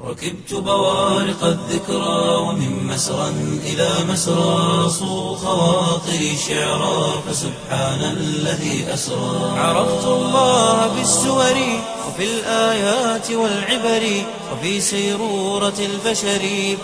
ركبت بوارق الذكرى ومن مسرى إلى مسرى صو خواطري شعرا فسبحان الذي أسرى عرفت الله بالسور وفي الآيات والعبر وفي سيرورة البشر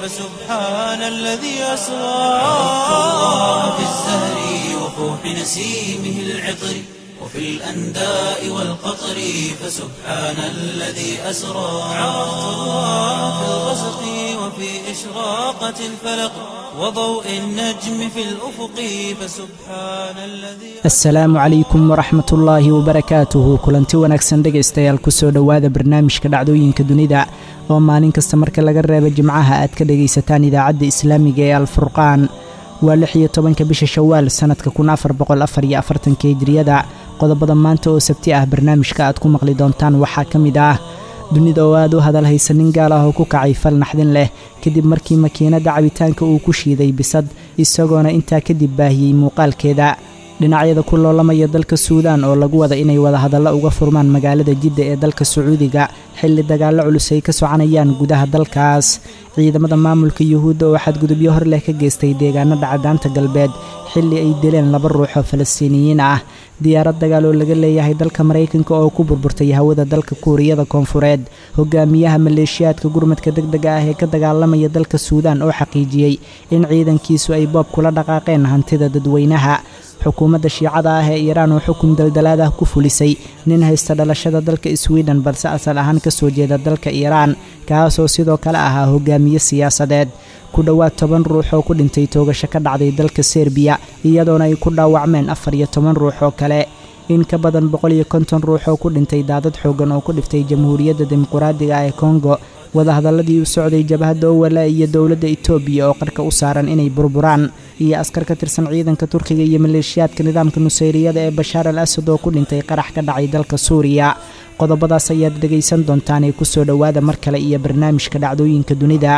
فسبحان الذي أسرى عرفت الله بالزهر وفوح نسيمه العطر وفي الأنداء والقطر فسبحان الذي أسرى عرفت الله في الغسق وفي إشراقة الفلق وضوء النجم في الأفق فسبحان الذي asalaamu calaykum waraxmat ullaahi wabarakaatuhu kulanti wanaagsan dhegaystayaal kusoo dhowaada barnaamijka dhacdooyinka dunida oo maalin kasta marka laga reebo jimcaha aad ka dhegaysataan idaacadda islaamiga ee alfurqaan waa lix iyo tobanka bisha shawaal sannadka kun afar boqol afar iyo afartanka hijriyada qodobada maanta oo sabti ah barnaamijka aad ku maqli doontaan waxaa ka mid ah dunida oo aad u hadal haysa nin gaal ah oo ku kacay fal naxdin leh kadib markii makiinadda cabitaanka uu ku shiiday bisad isagoona intaa kadib baahiyey muuqaalkeeda dhinacyada ku loolamaya dalka suudaan oo lagu wada inay wadahadallo uga furmaan magaalada jidda ee dalka sacuudiga xilli dagaallo culus ay ka soconayaan gudaha dalkaas ciidamada maamulka yuhuudda oo xadgudubyo hor leh ka geystay deegaanada cadaanta galbeed xilli ay dileen laba ruux oo falastiiniyiin ah diyaarad dagaal oo laga leeyahay dalka maraykanka oo ku burburtay hawada dalka kuuriyada koonfureed hogaamiyaha maleeshiyaadka gurmadka deg dega ah ee ka dagaalamaya dalka suudaan oo xaqiijiyey in ciidankiisu ay boob kula dhaqaaqeen hantida dadweynaha xukuumadda shiicada ah ee iiraan oo xukun daldalaad ah ku fulisay nin haysta dhalashada dalka swiden balse asal ahaan ka soo jeeda dalka iiraan kaasoo sidoo kale ahaa hogaamiye siyaasadeed ku dhowaad toban ruux oo ku dhintay toogasho ka dhacday dalka serbiya iyadoona ay ku dhaawacmeen afar iyo toban ruux oo kale in ka badan boqol iyo konton ruux oo ku dhintay daadad xooggan oo ku dhiftay jamhuuriyadda dimuquraadiga ee kongo wadahadalladii u socday jabhadda owala iyo dowladda etoobiya oo qarka u saaran inay burburaan iyo askar ka tirsan ciidanka turkiga iyo maleeshiyaadka nidaamka nusayriyada ee bashaar al asad oo ku dhintay qarax ka dhacay dalka suuriya qodobadaas ayaad dhegaysan doontaan ee kusoo dhowaada mar kale iyo barnaamijka dhacdooyinka dunida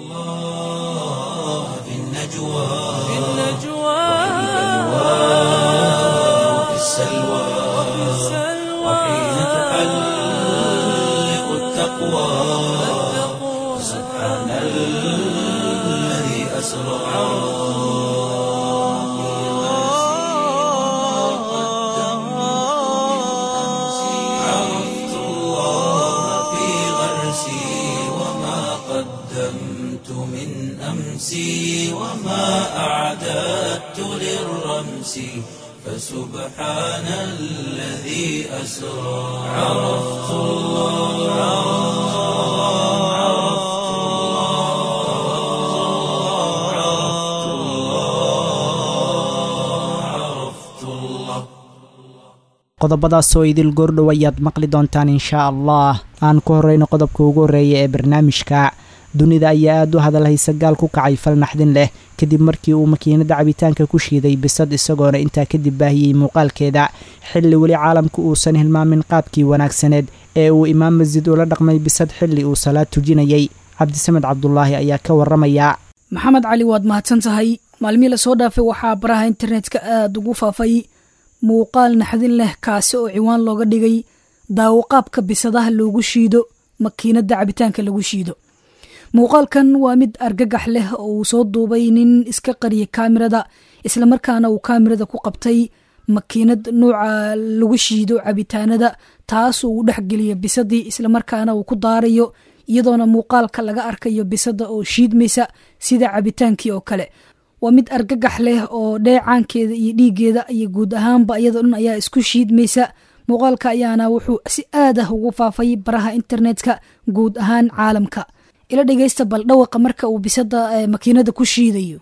الله في النجوى وفي السلوى وحين تحلق التقوى سبحان الذي أسرى عرفت الله في غرسي وما قدمت من أمسي وما أعددت للرمس فسبحان الذي أسرى عرفت الله عرفت الله عرفت الله عرفت الله qodobadaasoo idil goordhow ayaad maqli doontaan inshaa allah aan ku horreyno qodobka ugu horreeya ee barnaamijka dunida ayaa aad u hadal haysa gaal ku kacay fal naxdin leh kadib markii uu makiinadda cabitaanka ku shiiday bisad isagoona intaa kadib baahiyey muuqaalkeeda xilli weli caalamku uusan hilmaamin qaabkii wanaagsaneed ee uu imaam masjid ula dhaqmay bisad xilli uu salaad tujinayay cabdisamed cabdulaahi ayaa ka warramaya maxamed cali waad mahadsan tahay maalmihii lasoo dhaafay waxaa baraha internetka aada ugu faafay muuqaal naxdin leh kaasi oo ciwaan looga dhigay daawaqaabka bisadaha loogu shiido makiinadda cabitaanka lagu shiido muuqaalkan waa mid argagax leh oo uu soo duubay nin iska qariyay kaamirada islamarkaana uu kaamirada ku qabtay makiinad nuuca lagu shiido cabitaanada taas uu dhexgeliyo bisadii islamarkaana uu ku daarayo iyadoona muuqaalka laga arkayo bisada oo shiidmaysa sida cabitaankii oo kale waa mid argagax leh oo dheecaankeeda iyo dhiigeeda iyo guud ahaanba iyadoo dhan ayaa isku shiidmaysa muuqaalka ayaana wuxuu si aad ah ugu faafay baraha internetka guud ahaan caalamka ila dhegeysta bal dhawaqa marka uu bisada makiinada ku shiidayo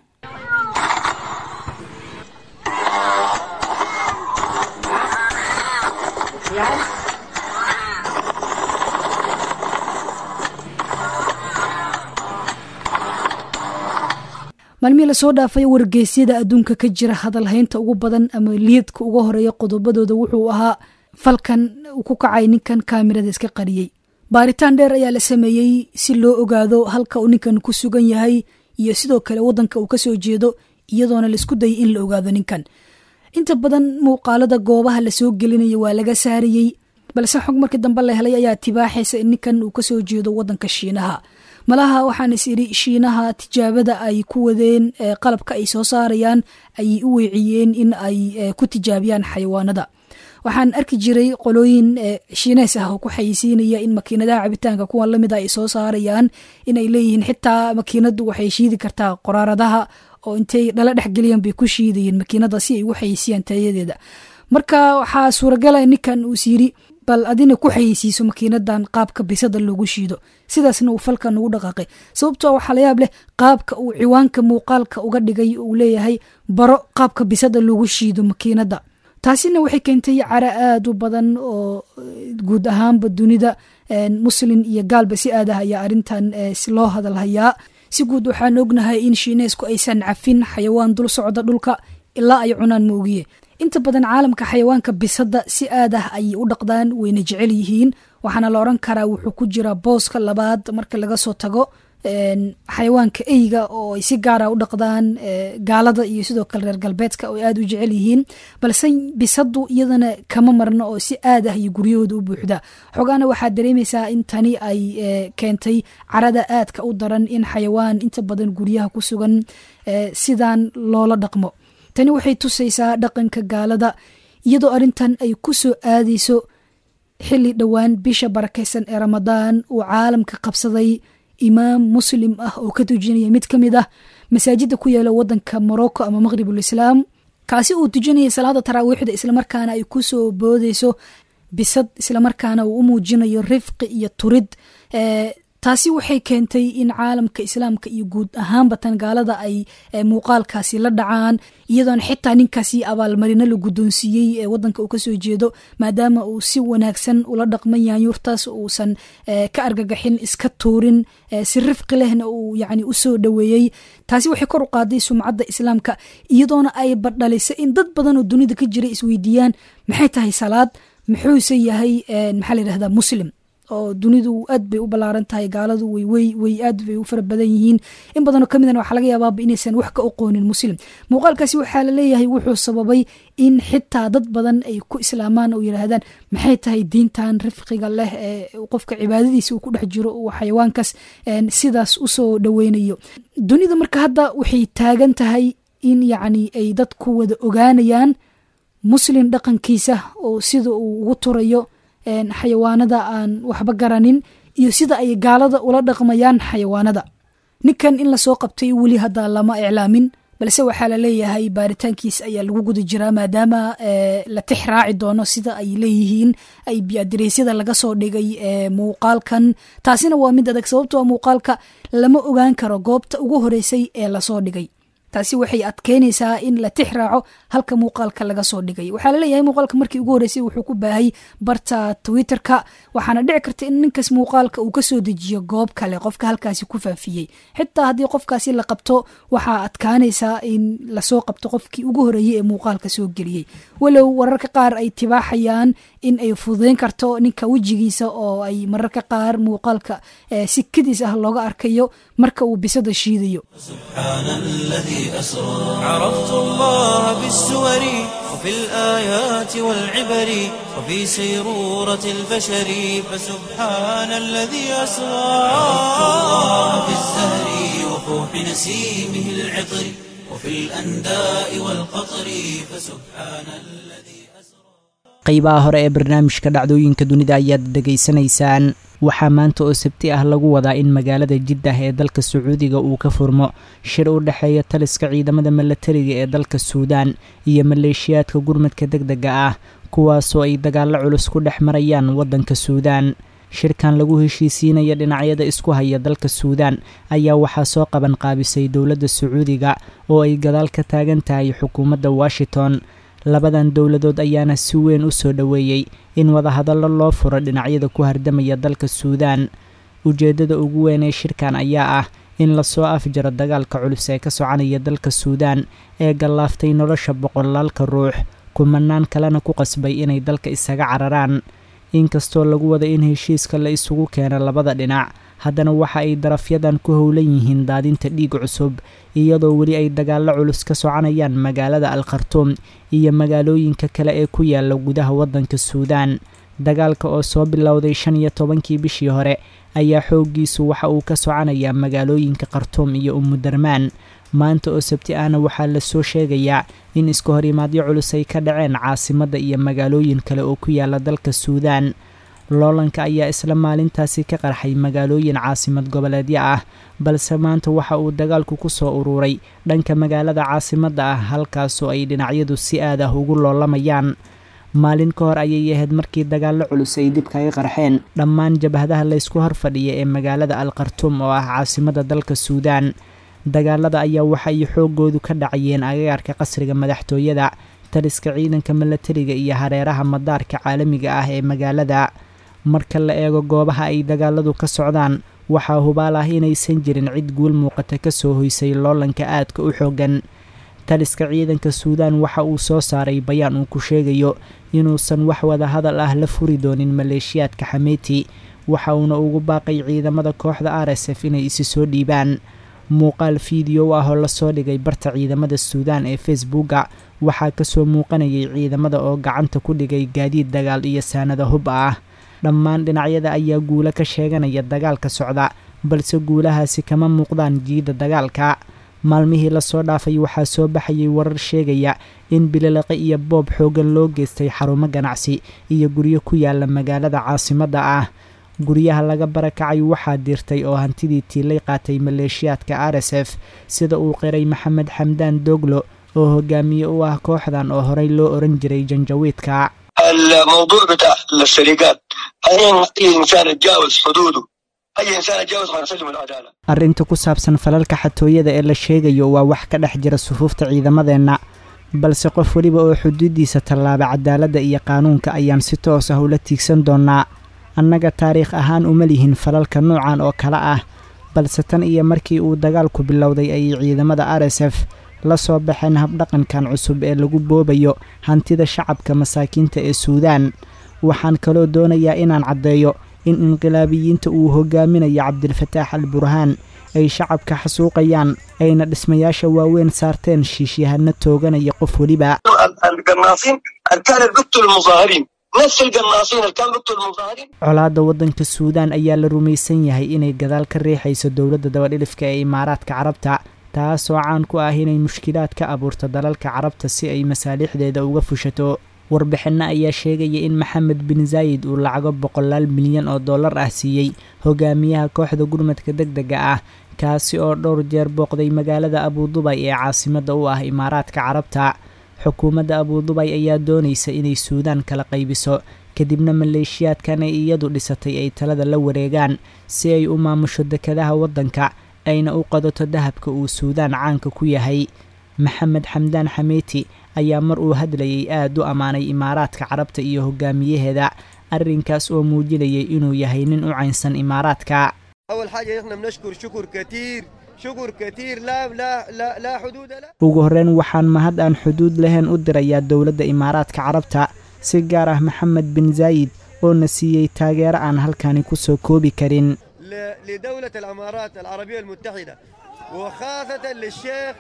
maalmihii lasoo dhaafay wargeysyada adduunka ka jira hadalhaynta ugu badan ama liidka uga horeeya qodobadooda wuxuu ahaa falkan uu ku kacay ninkan kaamirada iska qariyey baaritaan dheer ayaa la sameeyey si loo ogaado halka uu ninkan ku sugan yahay iyo sidoo kale waddanka uu kasoo jeedo iyadoona laisku dayay in la ogaado ninkan inta badan muuqaalada goobaha lasoo gelinaya waa laga saarayey balse xog markii dambe la helay ayaa tibaaxaysa in ninkan uu kasoo jeedo wadanka shiinaha malaha waxaan is idhi shiinaha tijaabada ay ku wadeen qalabka ay soo saarayaan ayay u weeciyeen in ay ku tijaabiyaan xayawaanada waxaan arki jiray qolooyin shiineys ah oo ku xayisiinaya in makiinadaha cabitaanka kuwan lamid a ay soo saarayaan inay leeyihiin xitaa makiinadu waxay shiidi kartaa qoraaradaha oo intay dhala dhexgeliyaan bay ku shiidayeen makiinada si ay ugu xayisiiyaan tayadeeda marka waxaa suuragala ninkan uus yiri bal adina ku xayeysiiso makiinadan qaabka bisada loogu shiido sidaasna uu falkan ugu dhaqaaqay sababtoo waxaa la yaab leh qaabka uu ciwaanka muuqaalka uga dhigay uu leeyahay baro qaabka bisada loogu shiido makiinada taasina waxay keentay cara aada u badan oo guud ahaanba dunida muslin iyo gaalba si aad ah ayaa arrintan loo hadalhayaa si guud waxaan ognahay in shiineesku aysan cafin xayawaan dul socda dhulka ilaa ay cunaan moogiye inta badan caalamka xayawaanka bisada si aad ah ayay u dhaqdaan wayna jecel yihiin waxaana la oran karaa wuxuu ku jiraa booska labaad marka laga soo tago xayawaanka eyga oo ay si gaara u dhaqdaan gaalada iyo sidoo kale reer galbeedka oo aada u jecel yihiin balse bisadu iyadana kama marno oo si aad ah iyo guryahooda u buuxda xogaana waxaad dareemaysaa in tani ay keentay carada aadka u daran in xayawaan inta badan guryaha ku sugan sidaan loola dhaqmo tani waxay tusaysaa dhaqanka gaalada iyadoo arrintan ay ku soo aadayso xilli dhowaan bisha barakaysan ee ramadaan uu caalamka qabsaday imaam muslim ah oo ka tujinaya mid ka mid ah masaajida ku yaala wadanka morocco ama maqhribul islaam kaasi uu tujinaya salaada taraawiixda islamarkaana ay ku soo boodeyso bisad islamarkaana uu u muujinayo rifqi iyo turid taasi waxay keentay in caalamka islaamka iyo guud ahaanba tan gaalada ay muuqaalkaasi la dhacaan iyadoona xitaa ninkaasi abaalmarino la guddoonsiiyey ee wadanka uu kasoo jeedo maadaama uu si wanaagsan ula dhaqman yaanyuurtaas uusan ka argagaxin iska tuurin si rifqi lehna uu yani usoo dhoweeyey taasi waxay kor u qaaday sumcadda islaamka iyadoona ay badhalisay in dad badan oo dunida ka jira isweydiiyaan maxay tahay salaad muxuuse yahay maxaa la yidhahdaa muslim oo dunidu aad bay u ballaaran tahay gaaladu way way aad bay u fara badan yihiin in badanoo kamidana waxaa laga yaabaaba inaysan wax ka oqoonin muslim muuqaalkaasi waxaa laleeyahay wuxuu sababay in xitaa dad badan ay ku islaamaan oo yidhaahdaan maxay tahay diintan rifqiga leh ee qofka cibaadadiisa uu ku dhex jiro uu xayawaankaas sidaas usoo dhoweynayo dunida marka hadda waxay taagan tahay in yacni ay dadku wada ogaanayaan muslim dhaqankiisa oo sida uu ugu turayo xayawaanada aan waxba garanin iyo sida ay gaalada ula dhaqmayaan xayawaanada ninkan in lasoo qabtay weli hadda lama iclaamin balse waxaa laleeyahay baaritaankiis ayaa lagu guda jiraa maadaama la tix raaci doono sida ay leeyihiin ay biadareysyada laga soo dhigay muuqaalkan taasina waa mid adag sababtoo muuqaalka lama ogaan karo goobta ugu horeysay ee lasoo dhigay taasi waxay adkeynaysaa in la tix raaco halka muuqaalka laga soo dhigay waxaa laleeyahay muuqaalka markii ugu horreysay wuxuu ku baahay barta twitterka waxaana dhici karta in ninkaas muuqaalka uu kasoo dejiyo goob kale qofka halkaasi ku faafiyey xitaa haddii qofkaasi la qabto waxaa adkaanaysaa in lasoo qabto qofkii ugu horeeyey ee muuqaalka soo geliyey walow wararka qaar ay tibaaxayaan in ay fududeyn karto ninka wejigiisa oo ay mararka qaar muuqaalka si kadiis ah looga arkayo marka uu bisada shiidayo أسرى عرفت الله بالسور وفي الآيات والعبر وفي سيرورة البشر فسبحان الذي أسرى عرفت الله بالزهر وفوح نسيمه العطر وفي الأنداء والقطر فسبحان الذي qaybaha hore ee barnaamijka dhacdooyinka dunida ayaad dhegaysanaysaan waxaa maanta oo sabti ah lagu wadaa in magaalada jiddah ee dalka sacuudiga uu ka furmo shir u dhexeeya taliska ciidamada milatariga ee dalka suudaan iyo maleeshiyaadka gurmadka deg dega ah kuwaasoo ay dagaallo culus ku dhex marayaan waddanka suudaan shirkan lagu heshiisiinaya dhinacyada isku haya dalka suudaan ayaa waxaa soo qaban qaabisay dowladda sacuudiga oo ay gadaal ka taagan tahay xukuumadda washington labadan dowladood ayaana si weyn u soo dhoweeyey in wadahadallo loo furo dhinacyada ku hardamaya dalka suudaan ujeeddada ugu weyn ee shirkan ayaa ah in lasoo afjaro dagaalka culus ee ka soconaya dalka suudaan ee gallaaftay nolosha boqolaalka ruux kumanaan kalena ku qasbay inay dalka isaga cararaan inkastoo lagu wada in heshiiska la isugu keeno labada dhinac haddana waxa ay darafyadan ku howlan yihiin daadinta dhiig cusub iyadoo weli ay dagaallo culus ka soconayaan magaalada al khartuum iyo magaalooyinka kale ee ku yaala gudaha waddanka suudaan dagaalka oo soo bilowday shan iyo tobankii bishii hore ayaa xooggiisu waxa uu ka soconayaa magaalooyinka khartuum iyo umudarmaan maanta oo sabti ahna waxaa lasoo sheegayaa in iska horimaadyo culus ay ka dhaceen caasimadda iyo magaalooyin kale oo ku yaala dalka suudaan loolanka ayaa isla maalintaasi ka qarxay magaalooyin caasimad goboleedyo ah balse maanta waxa uu dagaalku ku soo ururay dhanka magaalada caasimadda ah halkaasoo ay dhinacyadu si aad ah ugu loolamayaan maalin ka hor ayay ahayd markii dagaallo culus ay dib kaga qarxeen dhammaan jabhadaha laysku horfadhiya ee magaalada al khartuum oo ah caasimadda dalka suudaan dagaalada ayaa waxa ay xooggoodu ka dhacayeen agagaarka qasriga madaxtooyada taliska ciidanka milatariga iyo hareeraha madaarka caalamiga ah ee magaalada marka la eego goobaha ay dagaaladu ka socdaan waxaa hubaal ah inaysan jirin cid guul muuqata ka soo hoysay loolanka aadka u xooggan taliska ciidanka suudaan waxa uu soo saaray bayaan uu ku sheegayo inuusan wax wada hadal ah la furi doonin maleeshiyaadka xameeti waxa uuna ugu baaqay ciidamada kooxda r s f inay isi soo dhiibaan muuqaal fiideo ah oo lasoo dhigay barta ciidamada suudaan ee facebooka waxaa kasoo muuqanayay ciidamada oo gacanta ku dhigay gaadiid dagaal iyo saanada hub ah dhammaan dhinacyada ayaa guulo ka sheeganaya dagaalka socda balse guulahaasi kama muuqdaan jiidda dagaalka maalmihii lasoo dhaafay waxaa soo baxayay warar sheegaya in bililiqe iyo boob xooggan loo geystay xarumo ganacsi iyo guryo ku yaala magaalada caasimadda ah guryaha laga barakacay waxaa dirtay oo hantidii tiilay qaatay maleeshiyaadka r s f sida uu qiray maxamed xamdaan doglo oo hogaamiye u ah kooxdan oo horey loo oran jiray janjawiidka الموضوع بتاع السرقات اي انسان يتجاوز حدوده اي انسان يتجاوز حنسلم العداله arrinta ku saabsan falalka xatooyada ee la sheegayo waa wax ka dhex jira sufuufta ciidamadeenna balse qof weliba oo xuduuddiisa tallaaba cadaaladda iyo qaanuunka ayaan si toos ah ula tiigsan doonnaa annaga taariikh ahaan uma lihin falalka noocan oo kale ah balse tan iyo markii uu dagaalku bilowday ayay ciidamada r s f la soo baxeen habdhaqankan cusub ee lagu boobayo hantida shacabka masaakiinta ee suudaan waxaan kaloo doonayaa inaan caddeeyo in inqilaabiyiinta uu hogaaminayo cabdilfataax al burhaan ay shacabka xasuuqayaan ayna dhismayaasha waaweyn saarteen shiishyahano tooganaya qof weliba القناصين اللي كانوا بيقتلوا المظاهرين نفس القناصين اللي كانوا بيقتلوا المظاهرين colaadda waddanka suudaan ayaa la rumaysan yahay inay gadaal ka riixayso dowladda dabadhilifka ee imaaraadka carabta taasoo caan ku ah inay mushkilaad ka abuurto dalalka carabta si ay masaalixdeeda uga fushato warbixinno ayaa sheegaya in maxamed bin zaayid uu lacago boqolaal milyan oo dollar ah siiyey hogaamiyaha kooxda gurmadka deg dega ah kaasi oo dhowr jeer booqday magaalada abudubay ee caasimadda u ah imaaraadka carabta xukuumadda abudubay ayaa doonaysa inay suudaan kala qaybiso kadibna maleeshiyaadkan ay iyadu dhisatay ay talada la wareegaan si ay u maamusho dekadaha waddanka ayna u qadato dahabka uu suudaan caanka ku yahay maxamed xamdaan xameeti ayaa mar uu hadlayay aad u ammaanay imaaraadka carabta iyo hogaamiyaheeda arrinkaas oo muujinayay inuu yahay nin u caynsan imaaraadka اول حاجه احنا بنشكر شكر كثير شكر كثير لا لا لا لا حدود له ugu horreyn waxaan mahad aan xuduud lahayn u dirayaa dowladda imaaraadka carabta si gaar ah maxamed bin zaayid oo na siiyey taageero aan halkani ku soo koobi karin ل- لدوله الامارات العربيه المتحده وخاصه للشيخ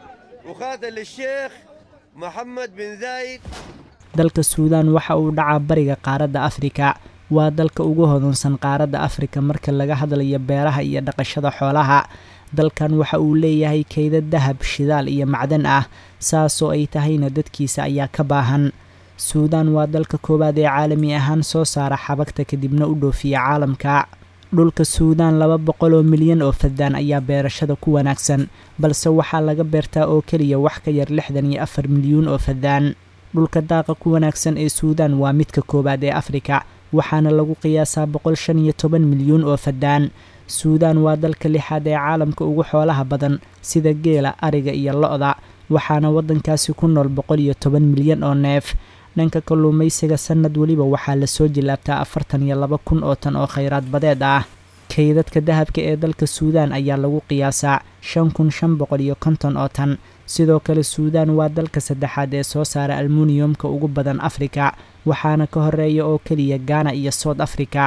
وخاصه للشيخ محمد بن زايد dalka suudaan waxa uu dhacaa bariga qaaradda afrika waa dalka ugu hodansan qaaradda afrika marka laga hadlayo beeraha iyo dhaqashada xoolaha dalkan waxa uu leeyahay kayda dahab shidaal iyo macdan ah saasoo ay tahayna dadkiisa ayaa ka baahan suudaan waa dalka koowaad ee caalami ahaan soo saara xabagta kadibna u dhoofiya caalamka dhulka suudaan laba boqol oo milyan oo fadaan ayaa beerashada ku wanaagsan balse waxaa laga beertaa oo keliya wax ka yar lixdan iyo afar milyuun oo fadaan dhulka daaqa ku wanaagsan ee suudaan waa midka koowaad ee afrika waxaana lagu qiyaasaa boqol shan iyo toban milyuun oo fadaan suudaan waa dalka lixaad ee caalamka ugu xoolaha badan sida geela ariga iyo lo-da waxaana waddankaasi ku nool boqol iyo toban milyan oo neef dhanka kalluumaysiga sannad weliba waxaa lasoo jilaabtaa afartan iyo laba kun oo tan oo khayraad badeed ah kaydadka dahabka ee dalka suudaan ayaa lagu qiyaasaa shan kun shan boqol iyo konton oo tan sidoo kale suudaan waa dalka saddexaad ee soo saara almuniyumka ugu badan afrika waxaana ka horeeya oo keliya gaana iyo soud africa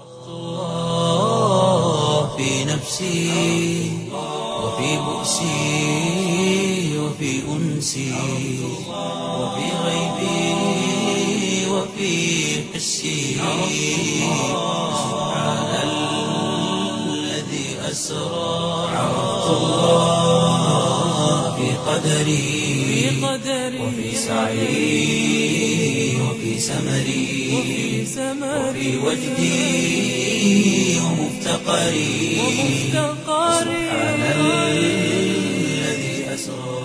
الله في نفسي وفي بؤسي وفي أنسي وفي غيبي وفي حسي سبحان الذي أسرى عرفت الله في قدري وفي سعي وفي سمري وفي وجدي ومفتقري سبحان الذي أسرى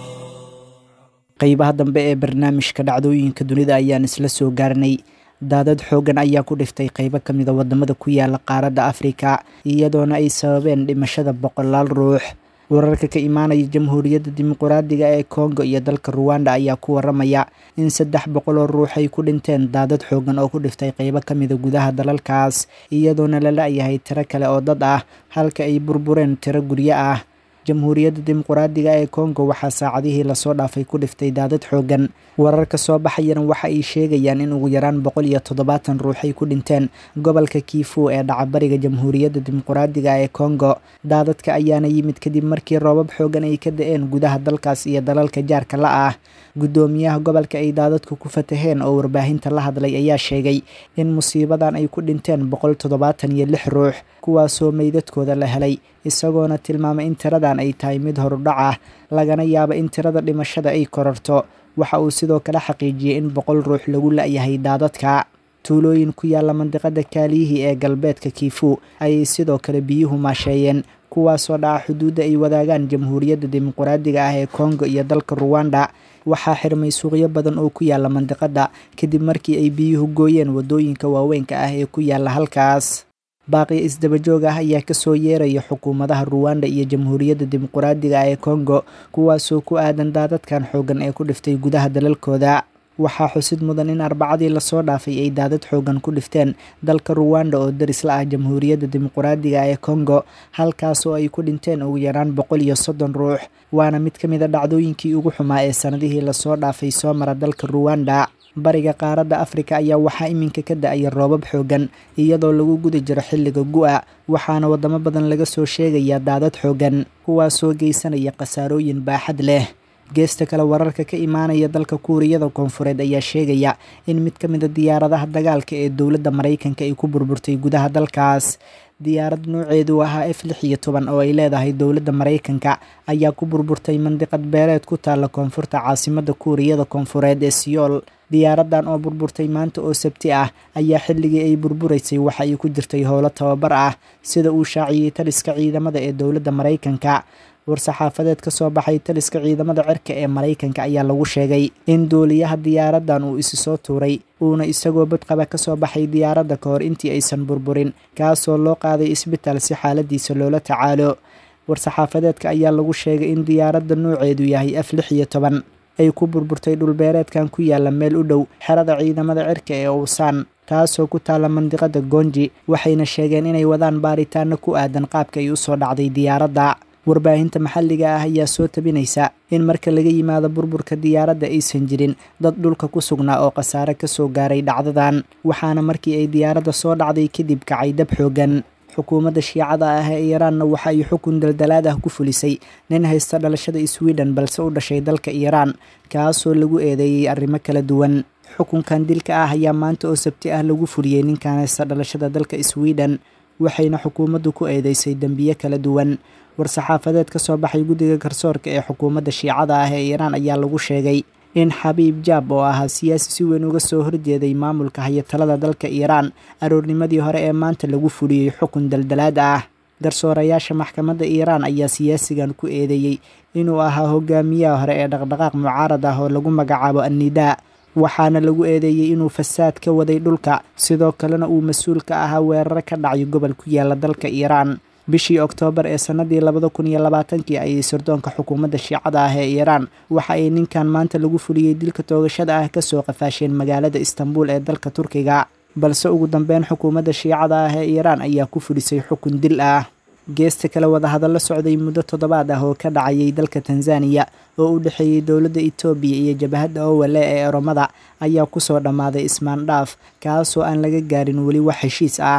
qeybaha dambe ee barnaamijka dhacdooyinka dunida ayaan isla soo gaarnay daadad xoogan ayaa ku dhiftay qeybo ka mida wadamada ku yaala qaaradda afrika iyadoona ay sababeen dhimashada boqolaal ruux wararka ka imaanaya jamhuuriyadda dimuquraadiga ee kongo iyo dalka ruwanda ayaa ku waramaya in saddex boqoloo ruux ay ku dhinteen daadad xoogan oo ku dhiftay qeybo ka mida gudaha dalalkaas iyadoona la la-yahay tiro kale oo dad ah halka ay burbureen tiro guryo ah jamhuuriyadda dimuquraadiga ee kongo waxaa saacadihii lasoo dhaafay ku dhiftay daadad xoogan wararka soo baxayana waxa ay sheegayaan in ugu yaraan boqol iyo toddobaatan ruux ay ku dhinteen gobolka kiifu ee dhacabariga jamhuuriyadda dimuquraadiga ee kongo daadadka ayaana yimid kadib markii roobab xoogan ay ka da-een gudaha dalkaas iyo dalalka jaarka la ah guddoomiyaha gobolka ay daadadku ku fataheen oo warbaahinta la hadlay ayaa sheegay in musiibadan ay ku dhinteen boqol toddobaatan iyo lix ruux kuwaasoo meydadkooda la helay isagoona tilmaamay in tiradan ay tahay mid horudhac ah lagana yaabo in tirada dhimashada ay kororto waxa uu sidoo kale xaqiijiyey in boqol ruux lagu la-yahay daadadka tuulooyin ku yaalla mandiqada kaaliyihii ee galbeedka kiifu ayay sidoo kale biyuhu maasheeyeen kuwaasoo dhaca xuduudda ay wadaagaan jamhuuriyadda dimuquraadiga ah ee kongo iyo dalka ruwanda waxaa xirmay suuqyo badan oo ku yaalla mandiqada kadib markii ay biyuhu gooyeen waddooyinka waaweynka ah ee ku yaalla halkaas baaqiyo isdabajoog ah ayaa kasoo yeeraya xukuumadaha ruwanda iyo jamhuuriyadda dimuquraadiga ah ee kongo kuwaasoo ku aadan daadadkan xoogan ee ku dhiftay gudaha dalalkooda waxaa xusid mudan in arbacadii lasoo dhaafay ay daadad xoogan ku dhifteen dalka ruwanda oo daris la ah jamhuuriyadda dimuquraadiga ee kongo halkaasoo ay ku dhinteen ugu yaraan boqol iyo soddon ruux waana mid ka mid a dhacdooyinkii ugu xumaa ee sanadihii lasoo dhaafay soo mara dalka ruwanda bariga qaaradda afrika ayaa waxaa iminka ka da-aya roobab xoogan iyadoo lagu guda jiro xilliga gu-a waxaana wadamo badan laga soo sheegayaa daadad xoogan kuwaasoo geysanaya khasaarooyin baaxad leh geesta kale wararka ka imaanaya dalka kuuriyada koonfureed ayaa sheegaya in mid ka mid a diyaaradaha dagaalka ee dowladda maraykanka ay ku burburtay gudaha dalkaas diyaarad nooceedu ahaa f lix iyo toban oo ay leedahay dowladda maraykanka ayaa ku burburtay mandiqad beeleed ku taalla koonfurta caasimadda kuuriyada koonfureed ee siyool diyaaradan oo burburtay maanta oo sabti ah ayaa xilligii ay burburaysay waxa ay ku jirtay howlo tababar ah sida uu shaaciyey taliska ciidamada ee dowladda maraykanka war-saxaafadeed ka soo baxay taliska ciidamada cirka ee maraykanka ayaa lagu sheegay in duuliyaha diyaaradan uu isi soo tuuray uuna isagoo badqaba ka soo baxay diyaaradda ka hor intii aysan burburin kaasoo loo qaaday isbitaal si xaaladiisa loola tacaalo war-saxaafadeedka ayaa lagu sheegay in diyaaradda nooceedu yahay f lix iyo toban ay ku burburtay dhulbeereedkan ku yaalla meel u dhow xerada ciidamada cirka ee uusaan taasoo ku taalla mandiqada goonji waxayna sheegeen inay wadaan baaritaano ku aadan qaabka ay usoo dhacday diyaaradda warbaahinta maxalliga ah ayaa soo tabinaysa in marka laga yimaado burburka diyaaradda aysan jirin dad dhulka ku sugnaa oo khasaare ka soo gaaray dhacdadan waxaana markii ay diyaaradda soo dhacday kadib kacay dab xoogan xukuumadda shiicada ah ee iiraanna waxa ay xukun daldalaad ah ku fulisay nin haysta dhalashada sweden balse u dhashay dalka iiraan kaasoo lagu eedeeyey arrimo kala duwan xukunkan dilka ah ayaa maanta oo sabti ah lagu fuliyey ninkan haysta dhalashada dalka sweden waxayna xukuumaddu ku eedeysay dembiye kala duwan war-saxaafadeed ka soo baxay guddiga garsoorka ee xukuumadda shiicada ah ee iiraan ayaa lagu sheegay in xabiib jaab oo ahaa siyaasi si weyn uga soo horjeeday maamulka hayatalada dalka iiraan aroornimadii hore ee maanta lagu fuliyey xukun daldalaad ah garsoorayaasha maxkamadda iiraan ayaa siyaasigan ku eedeeyey inuu ahaa hogaamiyaha hore ee dhaqdhaqaaq mucaarad ah oo lagu magacaabo annidaa waxaana lagu eedeeyey inuu fasaad ka waday dhulka sidoo kalena uu mas-uul ka ahaa weeraro ka dhacyo gobol ku yaala dalka iiraan bishii oktoobar ee sannadii labada kun iyo labaatankii ayay sirdoonka xukuumadda shiicada ah ee iiraan waxa ay ninkan maanta lagu fuliyey dilka toogashada ah kasoo qafaasheen magaalada istanbul ee dalka turkiga balse ugu dambeyn xukuumadda shiicada ah ee iiraan ayaa ku fulisay xukun dil ah geesta kale wadahadallo socday muddo toddobaad ah oo ka dhacayay dalka tanzaniya oo u dhexeeyey dowladda etoobiya iyo jabahadda owale ee oromada ayaa kusoo dhammaaday ismaandhaaf kaasoo aan laga gaarin weli wax heshiis ah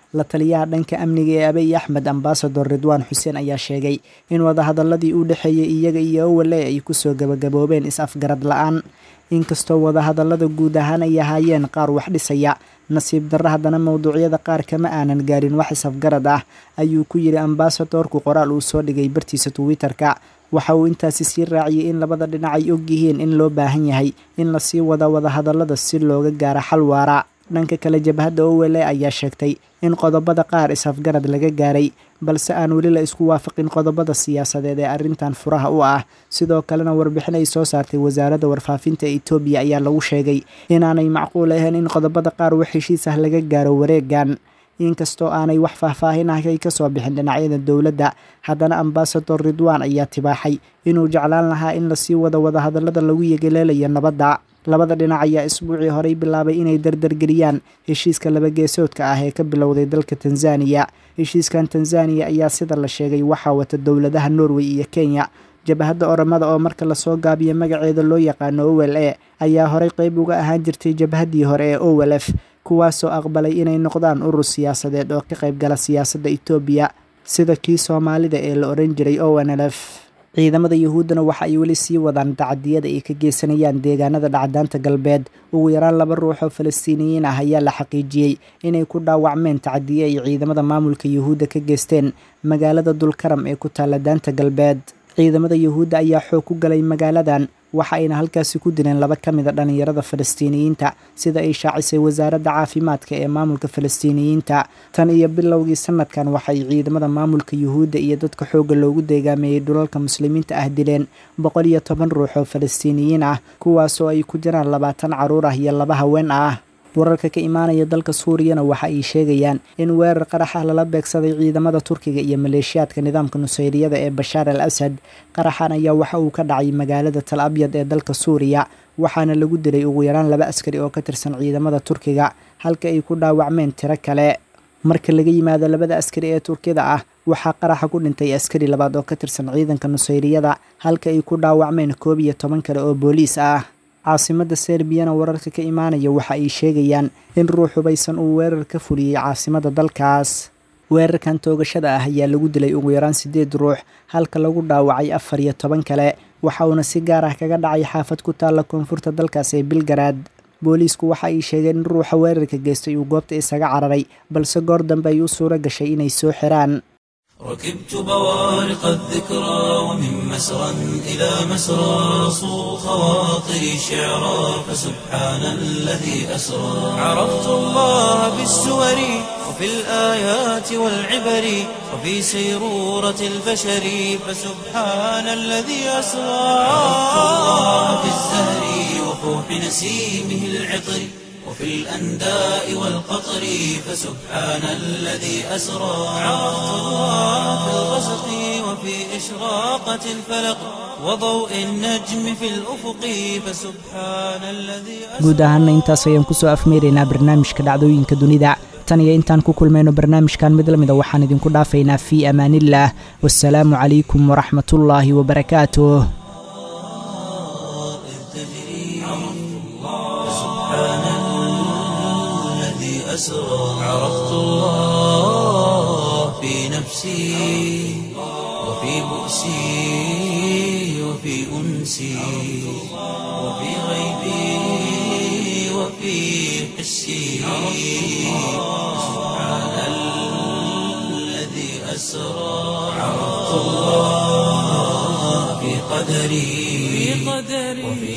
la taliyaha dhanka amniga ee abiy axmed ambasador ridwaan xuseen ayaa sheegay in wadahadaladii u dhexeeyey iyaga iyo owale ay kusoo gabagaboobeen is-afgarad la-aan inkastoo wadahadallada guud ahaan ay ahaayeen qaar wax dhisaya nasiib darra haddana mowduucyada qaar kama aanan gaarin wax is-afgarad ah ayuu ku yidhi ambasadorku qoraal uu soo dhigay bartiisa twitter-ka waxa uu intaasi sii raaciyey in labada dhinac ay og yihiin in loo baahan yahay in lasii wada wadahadallada si looga gaaro xal waara dhanka kale jabhadda owele ayaa sheegtay in qodobada qaar is-afgarad laga gaaray balse aan weli la isku waafaqin qodobada siyaasadeed ee arrintan furaha u ah sidoo kalena warbixin ay soo saartay wasaaradda warfaafinta etoobiya ayaa lagu sheegay inaanay macquul ahayn in qodobada qaar wax heshiis ah laga gaaro wareegan inkastoo aanay wax faahfaahin ah ay ka soo bixin dhinacyada dowladda haddana ambasador ridwaan ayaa tibaaxay inuu jeclaan lahaa in lasii wada wadahadallada lagu yegeleelayo nabadda labada dhinac ayaa isbuucii horey bilaabay inay dardargeliyaan heshiiska labageesoodka ah ee ka bilowday dalka tanzaniya heshiiskan tanzaniya ayaa sida la sheegay waxaa wata dowladaha norway iyo kenya jabhadda oramada oo marka lasoo gaabiyo magaceeda loo yaqaano owel e ayaa horey qeyb uga ahaan jirtay jabhaddii hore ee owel f kuwaasoo aqbalay inay noqdaan urur siyaasadeed oo ka qayb gala siyaasadda etoobiya sida kii soomaalida ee la oran jiray ownlf ciidamada yuhuuddana waxa ay weli sii wadaan tacadiyada ay ka geysanayaan deegaanada dhacdaanta galbeed ugu yaraan laba ruux oo falastiiniyiin ah ayaa la xaqiijiyey inay ku dhaawacmeen tacadiye ay ciidamada maamulka yuhuudda ka geysteen magaalada dulkaram ee ku taalla daanta galbeed ciidamada yuhuudda ayaa xoog ku galay magaaladan waxa ayna halkaasi ku dileen laba ka mid a dhallinyarada falastiiniyiinta sida ay shaacisay wasaaradda caafimaadka ee maamulka falastiiniyiinta tan iyo bilowgii sanadkan waxay ciidamada maamulka yuhuudda iyo dadka xoogga loogu deegaameeyey dhulalka muslimiinta ah dileen boqol iyo toban ruux oo falastiiniyiin ah kuwaasoo ay ku jiraan labaatan carruur ah iyo laba haween ah wararka ka imaanaya dalka suuriyana waxa ay sheegayaan in weerar qarax ah lala beegsaday ciidamada turkiga iyo maleeshiyaadka nidaamka nusayriyada ee bashaar al asad qaraxan ayaa waxa uu ka dhacay magaalada tal abyad ee dalka suuriya waxaana lagu dilay ugu yaraan laba askari oo ka tirsan ciidamada turkiga halka ay ku dhaawacmeen tiro kale marka laga yimaado labada askari ee turkida ah waxaa qaraxa ku dhintay askari labaad oo ka tirsan ciidanka nusayriyada halka ay ku dhaawacmeen koob iyo toban kale oo booliis ah caasimadda serbiyana wararka ka imaanaya waxa ay sheegayaan in ruux hubaysan uu weerar ka fuliyey caasimadda dalkaas weerarkan toogashada ah ayaa lagu dilay ugu yaraan siddeed ruux halka lagu dhaawacay afar iyo toban kale waxa uuna si gaar ah kaga dhacay xaafad ku taalla koonfurta dalkaas ee bilgaraad booliisku waxa ay sheegeen in ruuxa weerarka geystay uu goobta isaga cararay balse goor dambe ay u suuro gashay inay soo xiraan ركبت بوارق الذكرى ومن مسرى إلى مسرى صو خواطري شعرا فسبحان الذي أسرى عرفت الله بالسور وفي الآيات والعبر وفي سيرورة البشر فسبحان الذي أسرى عرفت الله بالزهر وفوح نسيمه العطر وفي الأنداء والقطر فسبحان الذي أسرى عرفت الله في الغسق وفي إشراقة الفلق وضوء النجم في الأفق فسبحان الذي guud ahaana intaas ayaan kusoo afmeeraynaa barnaamijka dhacdooyinka dunida tan iyo intaan ku kulmayno barnaamijkan mid lamida waxaan idinku dhaafaynaa fii amaaniillaah wasalaamu calaykum waraxmatullaahi wabarakaatuh أسرى عرفت الله في نفسي وفي بؤسي وفي أنسي وفي غيبي وفي حسي سبحان الذي أسرى عرفت الله في قدري وفي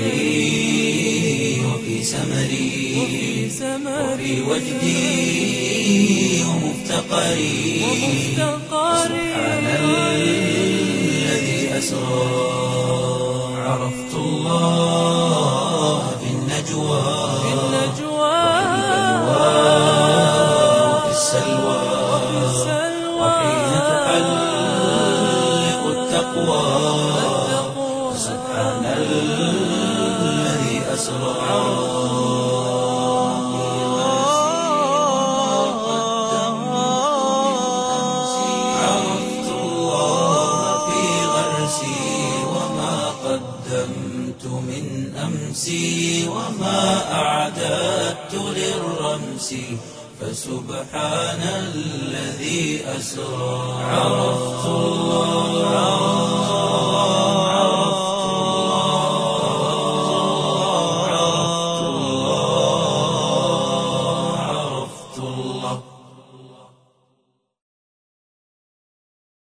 سعي وفي سمري وفي وجدي ومفتقري سبحان الذي أسرى عرفت الله في النجوى وفي السلوى وحين تحلق التقوى سبحان الذي أسرى عرفت الله في غرسي وما قدمت من أمسي وما أعددت للرمس فسبحان الذي أسرى عرفت